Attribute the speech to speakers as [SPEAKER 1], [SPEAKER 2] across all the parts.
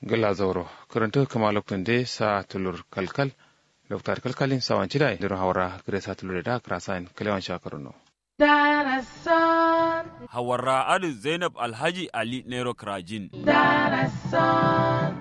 [SPEAKER 1] gala zauro karanta kama lokacin da sa tulur kalkal doktor kalkalin sawan cidai da hawara gare sa tulur da krasan kalewan shakaruno
[SPEAKER 2] Darasan,
[SPEAKER 3] Hawarra Adu Zainab Alhaji Ali Nero Krajin.
[SPEAKER 2] Darasan.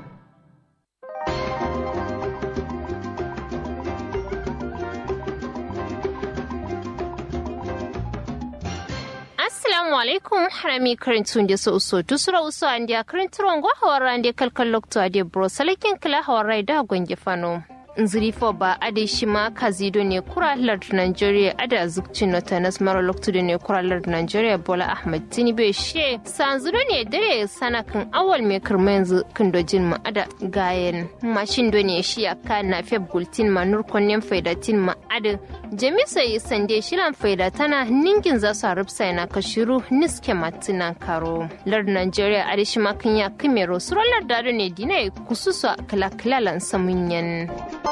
[SPEAKER 4] assalamu alaikum harami karintun da so so tusura uso an dia karinturon go hawara ande kalkal lokto ade bro salakin kala hawara da gonge fano nziri fo ba ade shima kazido ne kura lard nigeria ada zukcin no tanas mara lokto ne kura lard nigeria bola ahmed tinibe she sanzuro ne dare sanakan awal me kirma yanzu kindojin ma ada gayen mashin do ne shi aka na feb gultin ma nur konnen faidatin ma ada jamisa yi sande shilan faida tana ningin za su harufsa na kashiru niske matinan karo lard nigeria ada shi makin ya kimero surolar dado ne dina kususu kala kalalan samunyan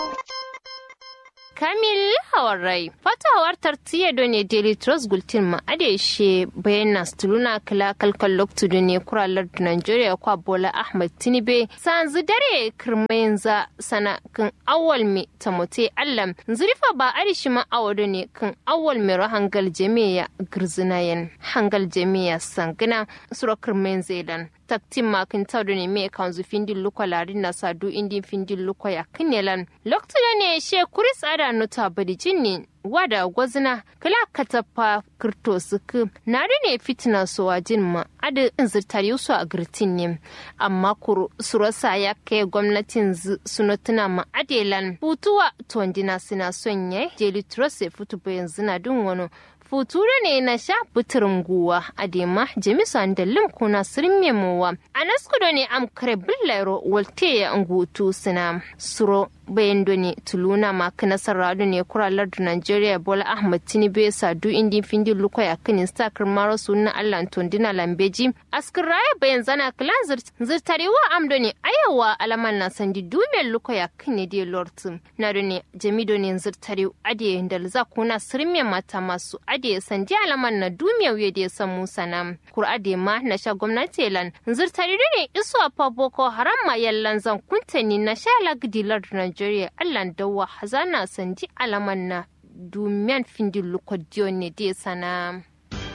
[SPEAKER 4] Kamil Hawarai. Fata hawar tartiya do ne Daily Trust Gultin ma adeshe bayan stuluna kala kalkal loktu do ne kuralar da Nigeria kwa Bola Ahmed Tinibe. Sanzu dare kirmayin za sana kan awal mi tamote allam. Zurifa ba adishi ma awado ne kan awal mi hangal jami'a girzinayen. Hangal jami'a sangina sura kirmayin zaidan. taktin makin tawdo ne me kanzu findin lukwa larin na sadu indin findin lukwa ya kinelan lokta ne she kuris ada nuta badi jinni wada gwazina kala katapa kirto suku na ne fitina so wajin ma ada zirtar yusu a girtin ne amma kuru surasa ya kai gwamnatin sunotuna ma adelan hutuwa tondina suna son yai jeli trust fitu bayan zina dun wani futura ne na sha buturin guwa a dema jamisu da lim kuna sirin memowa a naskudo ne am kare billairo walte ya ngutu sina suro bayan doni tuluna ma kana sarrado ne kuralar da Nigeria Bola Ahmed Tinubu sadu indi findi luko ya kinin stakar maro sunna Allah tondina lambeji askir raya bayan zana klan zirtarewa am doni ayawa alaman na sandi dumen luko ya kinin de lortu na doni jamido ne zirtare ade da kuna sirin mata masu ade sandi alaman na dumiya wuye da san musa na kur ade ma na sha gwamnati lan zirtare ne iso a boko haram ma yallan zan kuntani na sha lagdilar Nigeria Allah dawa hazana sandi alaman na dumiyan findin lukodiyo ne da sana.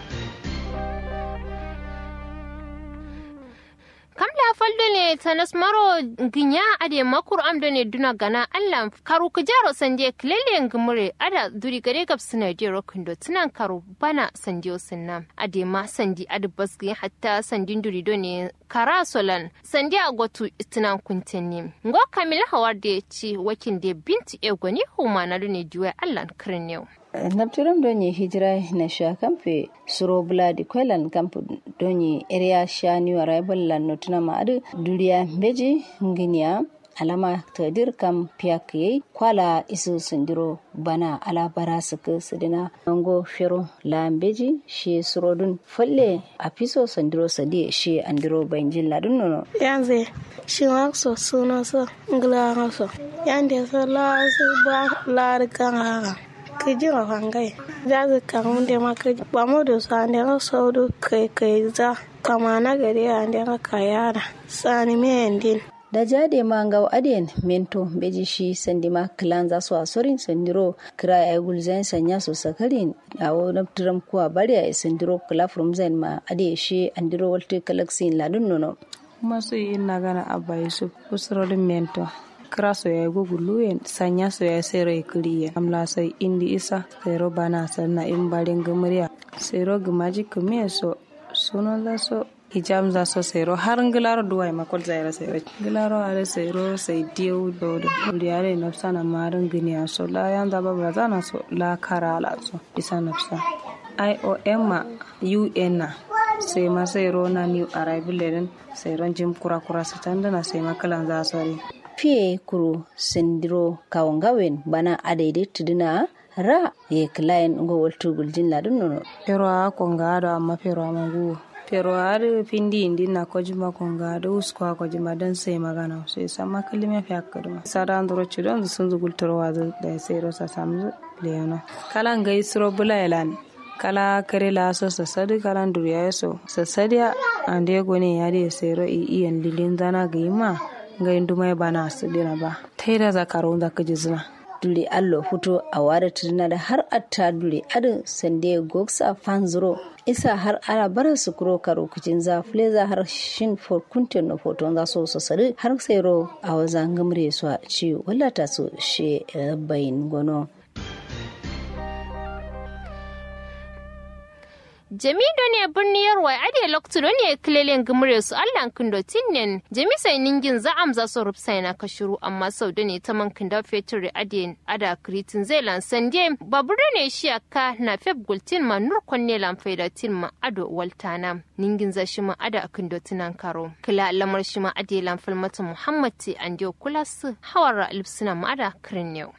[SPEAKER 4] kamla faldo ne tanas maro ginya ade makur amdo ne duna gana allah karu kujaro sanje kilele ngumure ada duri gare gab suna de rokindo tunan karu bana sandiyo sunna ade ma sandi ade basgi hatta sandin duri do ne kara solan sandi agotu tunan kuntenni ngo kamila hawar de ci wakin de binti egoni huma na ne juwa allah kirnew
[SPEAKER 5] nabtiram donye hijira na sha kamfe suro buladi kwelan kampu donye area sha ni arrival lan notuna ma adu duriya beji nginia alama tadir kam piyak yei kwala isu sindiro bana ala bara suka sidina ango fero lambeji shi surodun falle a fiso sandiro sadi shi andiro banjin ladun nono
[SPEAKER 6] yanzu shi so suna so ngla so yande so la su ba la kan haka ka ji a fangai za ka kamu da maka ba mu da su an da sauru kai kai za kama na gari an da ka yara sani me din
[SPEAKER 5] da jade ma ngaw aden mento beji shi sandi ma klan za su asorin sandiro kira ya gulzain sanya su sakarin a wani turam kuwa bari a sandiro kula from zain ma ade shi andiro walte kalaksin ladun nono
[SPEAKER 7] kuma su yi nagana abba yusuf usurorin mento kira soya gugulu yen sanya soya sero ikiliye amla sai indi isa sero bana sanna in barin gumriya sero gumaji kumiye so suno za so hijam za so sero har ngilaro duwai makol zaira sero ngilaro ale sero sai diu dodo diare nafsa na marin giniya so la yan da babra zana so la karala so isa nafsa iom ma un na sai ma sero na new arrival leden sero jim kura kura satandana sai makalan za sori
[SPEAKER 5] fiye kuru sindiro kawangawen bana adaidai tuduna ra ye klayen ngo waltu guljin ladun nono
[SPEAKER 7] pero a kongado amma pero a mangu pero har pindi indi na kojima kongado usko a kojima dan sai magana sai sama kalima fi akaduma sada andro chudon sun zugul toro wazo da sai rosa samzu leona kala ngai suro bulaelan kala kare la so sasadi kala duriya so sasadiya ande gone yari sero i iyan lilin zana ga ima ga indu mai bana su dina ba taida za ka ronda ka jizna
[SPEAKER 5] dule allo fito a wada tuduna da har atta dule adin sande goksa fanzuro isa har ana bara su kuro karo kucin za fleza har shin for kuntin na foton za so su sari har sai ro a wazan gamre su a ci wallata su she bayin gono
[SPEAKER 4] jami do ne birniyar wai ade loktu do ne kilelen gumure su allan kindo tinnen jami sai ningin za amza so rupsai na kashuru amma sau da ne ta man kinda fetur ade ada kritin zai lan sande babur ne shi aka na feb gultin ma nur konne lan faida tin ma ado waltana ningin za shi ma ada kindo tinan karo kila lamar shi ma ade lan falmata muhammad ti ande kula su hawara lipsina ma ada kirnew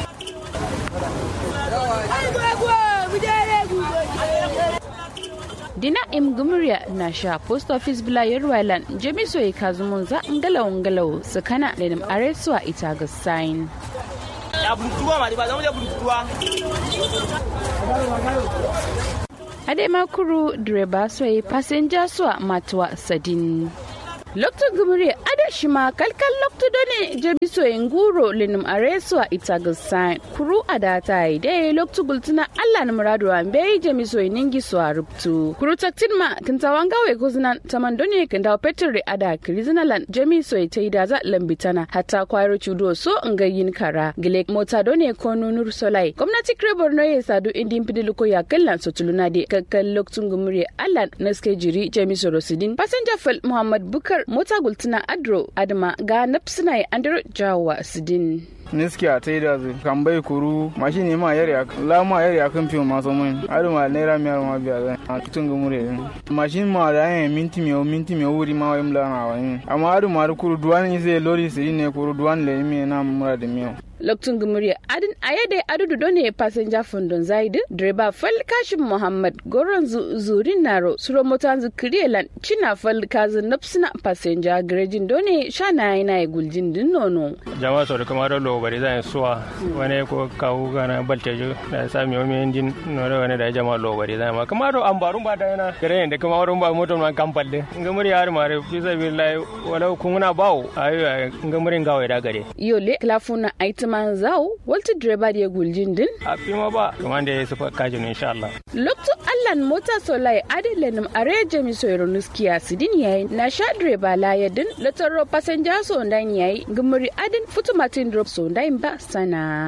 [SPEAKER 8] dina im gumriya na sha post office bila yerwailan jemiso ya kazumun za ngalaw ngalaw sakana lenim aresuwa ita ga sign ade makuru direba soyi passenger suwa matuwa sadin lokto gumri ada shima kalkal lokto done jebiso nguro linum areswa itagal sign kuru ada tai de lokto gultuna alla na muradu ambe jemiso ningi so aruptu kuru taktin ma kintawanga we kuzna tamandone kinda petri ada krizinalan jemiso ite da lambitana hatta kwairo chudo so ngayin kara gile mota done ko nunur solai gwamnati krebor no ye sadu indin pidiluko ya kallan sotuluna de kakkal lokto gumri alla naske jiri jemiso rosidin passenger fal muhammad bukar mota gultuna adro adama ga napsina ya andro jawa sidin
[SPEAKER 9] niski a taida zu kan bai kuru mashin ne ma yari la ma yari akan fiyo maso mun adu ma naira miyar ma biya zai a tutun ga mure mashin ma da yan minti miyo minti miyo wuri ma wayim la na wani amma adu ma kuru duwan ni zai lori siri ne kuru duwan le mi na mura da miyo
[SPEAKER 8] loktun gumuri adin ayade adudu done passenger fundon zaidi direba fal kashim muhammad goron zu zurin naro suro motan zu kriyelan china fal kazu napsina passenger garejin done shana yana ya guljin din nono
[SPEAKER 10] jama'a sau da kamar lo bari zan suwa wani ko kawo gana baltejo da sami wani injin nore wani da jama'a lo bari zan ma kamar an barun ba da yana gare da kamar ba motor man kampal de ngamuri har mare fi sabillahi walau kuna bawo ayo ngamuri ngawe da gare
[SPEAKER 8] yole klafuna aitima man zau walta direba da guljin din
[SPEAKER 10] a fi ma ba kuma da ya sufa kajin insha Allah
[SPEAKER 8] lokto allan mota solai adilenim are jami soyro nuskiya sidin yayi na sha direba la yadin lataro passenger so ndan yayi gumuri adin futumatin drop so ndan ba sana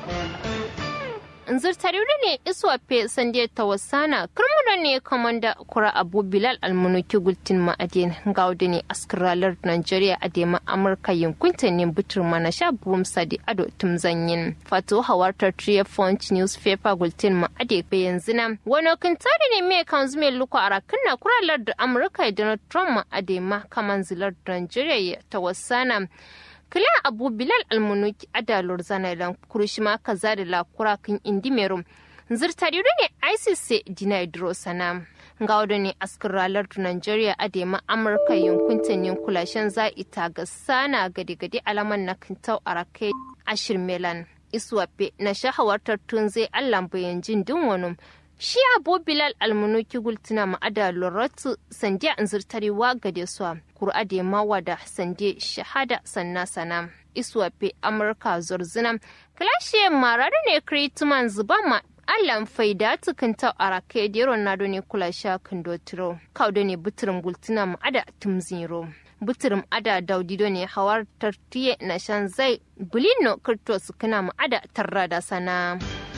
[SPEAKER 4] nzirtariru ne iswafe sande tawassana kirmuda ne kamanda kura abu bilal almunuki gultin ma'adin gauda ne askiralar nigeria a dema amurka yankunta ne butur mana sha buwum sadi ado tumzanyin fato hawartar triya font newspaper gultin ma'ade pe yanzu na wani kintari ne mai kan zume luku a rakin na kuralar da amurka donald trump ma'ade ma kaman zilar nigeria tawassana kila abu bilal almunuki adalur zanailan kurishima kaza da lakura kan indimerum zirtariru ne isis dina idro sana ga wadda ne askin ralar nigeria adema amurka yankuntan yankulashen za ita ga sana gade-gade alaman na kintau a rake ashir melan iswafe na shahawartar tun zai allan bayan jin din wani shi abu bilal almunuki gultuna ma'ada loratu sandiya an zirtarewa gade su kur'a da mawa da sande shahada sanna sana iswafe amurka zorzina kalashe marari ne krituman zuba ma allan faida tukunta a rake da yaron nado ne kula sha kandotiro kaudo ne buturin gultuna ma'ada tumziro buturum ada daudido ne hawar tartiye na shan zai bulino kirto su kana ma'ada tarra da sana.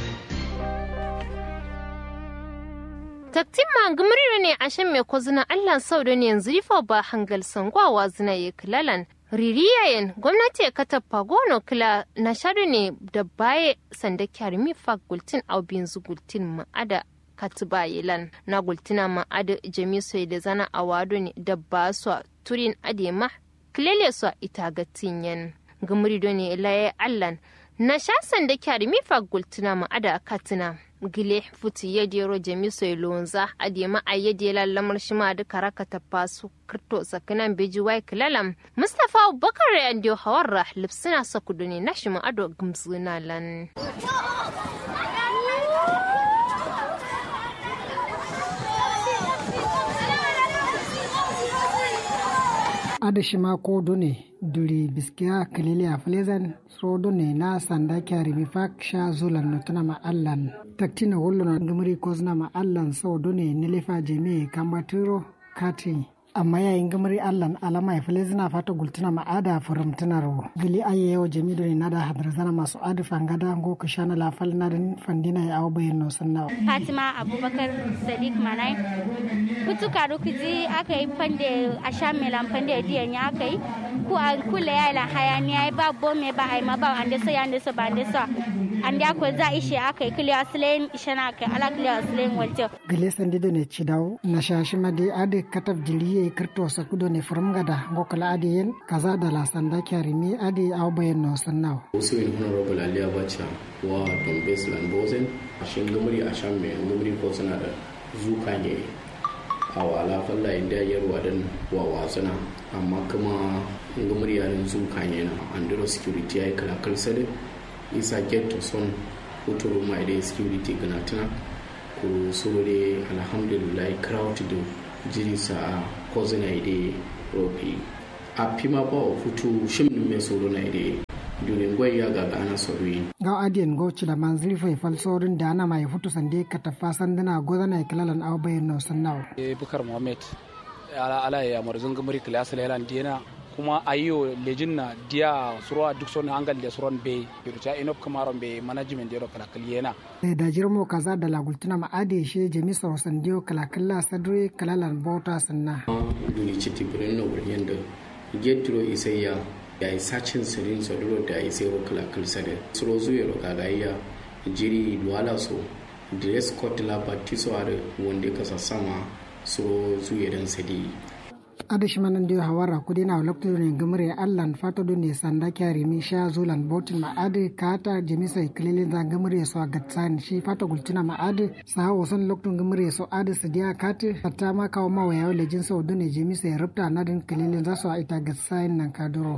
[SPEAKER 4] taktin ma gumrira ne a shan mai kwazina allah sau da ne yanzu rifa ba hangal sangwawa zina ya kilalan ririyayen gwamnati ya kata pagono kila na shaɗu ne da baye sanda kyarmi fa gultin aubin zu gultin ma'ada katiba yelan na gultina ma'ada jami'su da zana a wado ne da ba su turin adema kilele su ita ga tinyen gumrido ne laye allan na sha sanda kyarmi fa gultina ma'ada katina gile futi yadiyaro jamiso lonza adiyama a yadiyala lamar shima da karaka ta fasu kirto sakinan beji wai kilalam mustapha abubakar ya ndiyo hawarra lipsina sakudu ne na shima ado gumzuna lan
[SPEAKER 11] adashima ko done duri biskiya kalili a flezan so done na sanda kyari mi fak sha zulan nutuna ma allan taktina wollo na ngumri kozna ma allan so done nilefa jeme kambatiro kati amma yayin gamari allan alama ya fili zina fata gultuna ma'ada furamtunaro gili aye yau jami da nada hadar zana masu adu fangada go ka shana lafal na din fandina ya awo bayan no sanna
[SPEAKER 12] fatima abubakar sadiq manai kutu karu kuji aka yi fande a sha melan fande diyan ya aka yi ku a kula ya la hayaniya ba bome ba ai ma ba ande so ya ande so ba ande so ande ko za ishe aka yi kiliya aslen ishe na aka ala kiliya aslen walto
[SPEAKER 11] gile sandi do ne cidaw na shashi made ade katab jiliye kirto sakudo ne gada ngokala ade yen kaza da la sanda kyari mi ade aw bayen no sannaw
[SPEAKER 13] wasu yin honorable aliya bacha wa dombes lambozen shin gumuri a shan mai gumuri ko suna da zuka ne a wala falla inda yarwa dan wa wasuna amma kuma gumuri yarin zuka ne na andro security ya yi kalakal sade isa get to son huturu mai da security gana tana ku sore alhamdulillah crowd do jiri sa kozina ide ropi a pima ba o futu shimnin mai soro na ide durin gwai ya gaga ana sorwi
[SPEAKER 11] ga adiyan go cila manzili fai falsorin da ana mai futu sande ka tafa sanduna gozana ya kilalan aw bayan no sannaw
[SPEAKER 14] e bukar muhammad ala ala ya marzun gamari kilas lelan dina kuma ayo lejin na dia surwa duk son hangal da suron be yurta inop kamaron be management da kala kaliyena
[SPEAKER 11] da jirmo kaza da lagultuna ma ade she jami sa sandiyo kala kala sadre kalalan bauta sanna
[SPEAKER 13] duri chiti breno yanda getro isayya ya yi sacin sirin saduro da ya sai kala kala sade suro zuwa ro kaga ya jiri duwala so dress code la batiso are wonde kasa sama suro zuwa dan sadi
[SPEAKER 11] adashi manan dio hawara kudi na lokto ne gamre allan fata do ne sanda kyari mi sha zulan botin ma ade kata jemisa ikilele da gamre so gatsan shi fata gultina ma ade sa hawo son lokto gamre so ade su dia kate hatta ma kawo ma waya wala jin so do ne jemisa ya rubta na din kilele za su a ita gatsan nan kaduro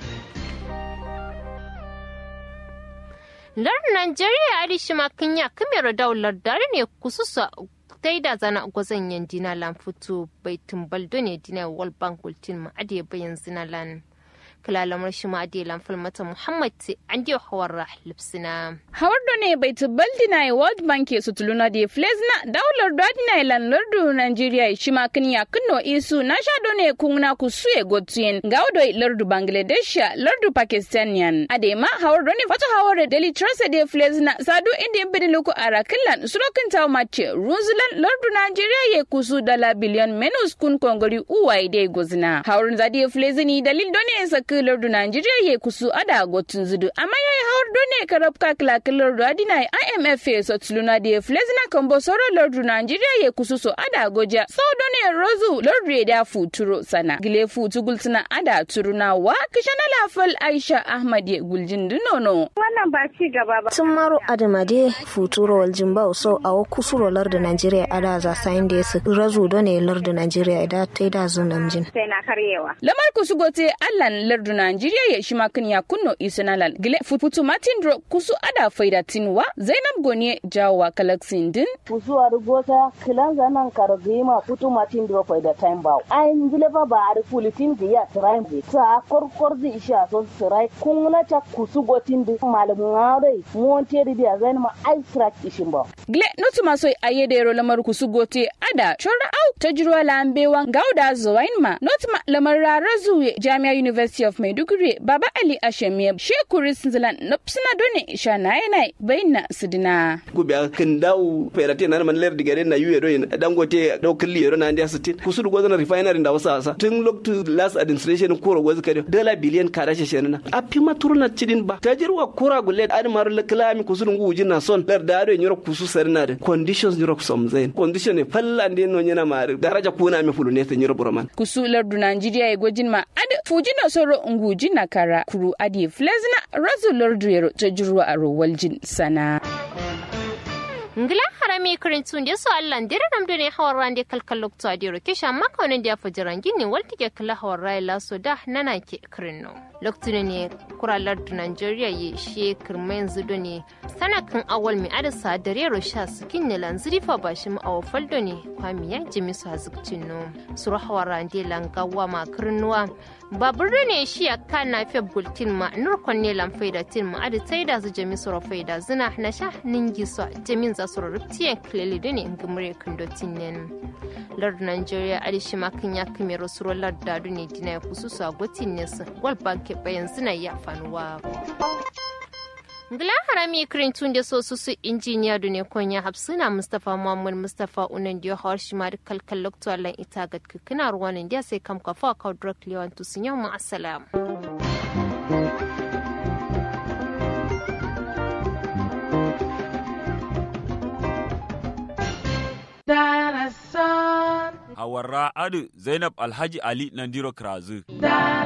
[SPEAKER 4] lar Najeriya adishi makinya kamera daular dare ne kususa dai da zana gwazon yan dina lan fito bai tumbal ne dina wal bank ultin ma ade bayan zinalan kalalamar shi ma ade lan falmata muhammad ti an dio hawar lipsina
[SPEAKER 8] hawar do ne bai tumbal dina world bank su tuluna de flezna daular do dina lan lardu nigeria shi ma kin ya kunno isu na sha do ne kunna ku suye gotien gaudo lardu bangladesh lardu pakistanian ade ma hawar do ne fata hawar daily trust de flezna sadu inde bidi luku arakilan surokin taw mace runzulan lardu nigeria ye kusu dala biliyan menus kun kongori uwai de gozina hawar zadi flezini dalil do ne saki lardu nigeria ye kusu ada gotun zudu amma yayi hawar do ne karabka klakin lardu adina imf ye sotluna de flezina kambo soro lardu nigeria ye kusu so ada goja so do ne rozu lardu da futuro sana gile futu gultuna ada turuna wa kishana lafal aisha ahmad ye guljin dunono
[SPEAKER 15] wannan ba ci gaba ba
[SPEAKER 16] sun maro adamade futuro waljin ba so a kusuro lardu nigeria ada za sayin da su razu do ne lardu nigeria da ta da zunamjin
[SPEAKER 15] sai na karyewa
[SPEAKER 8] lamar kusu gote allan lardu nigeria ya shi makin ya kunno isanalal gile futu martin dro kusu ada faida tinwa zainab goniye jawa kalaksin din
[SPEAKER 17] kusu a gota kilan zanan kargima futu martin dro faida time ba ayin gile ba ba ari fulitin di ya tirain bi sa korkor di isha so sirai kunna ta kusu gotin di malamun aure monte di ya zain ma ai srak ishin ba
[SPEAKER 8] gile notu maso aye da lamar kusu gote ada chora au tajruwa lambewa gauda zuwain ma notma lamar rarazu jami'a university of maiduguri baba ali ashemiye shekuri sinzilan nopsina done isha na yana bayna sidina
[SPEAKER 18] gubiya kin dawo ferate na man ler digare na yuye do dangote do killi yero na ndia sitin kusuru gozana refinery da wasa asa tun loktu last administration kuro gozu kade dala billion kada she shenana a pima turna cidin ba tajirwa kura gulle ad maru la klami kusuru ngu jina son ler da do nyoro kusu sarna de conditions nyoro som zain condition ne falla de no nyana mari daraja kuna mi fulu ne te nyoro broman
[SPEAKER 8] kusu ler du Nigeria e gojin ma ad fujina soro ngu jina kara kuru adi flezna razu ler du yero tajirwa a rowaljin sana
[SPEAKER 4] ngila harami kirintun da su allah dira nam done hawar rande kalkal lokto adiro kesha maka wani da fajiran gini walti ke kala hawar rai laso da nana ke kirinno lokto ne kuralar da nigeria ye she kirmen zudo ne sanakan awal mi adasa dare ro sha skin ne lanziri fa bashi mu awo faldo ne kwami ya jimi su hazukcin no suru hawar rande langawa ma kirnuwa babur ne shi ya kana fe bultin ma nur konne lam faida tin ma adi taida su jami suru faida zina na sha ningi so jamin za su rubtiyan klele da ne in gumure kandotin nen lord nigeria adi shi ma kan ya kame rasuro lord dadu ne dina ya kusu su a gotin ne su wal banke bayan zina ya fanuwa ngila harami kirin tun da so su su injiniya da ne konya hapsuna mustapha muhammad mustapha unan da hawar shi ma da kalkal lokto allan ita ga kina ruwanin da sai kam kafa ka drug lewan tu sun yau mu assalam
[SPEAKER 2] Darasan.
[SPEAKER 3] Hawarra Adu Zainab Alhaji Ali Nandiro Krazu.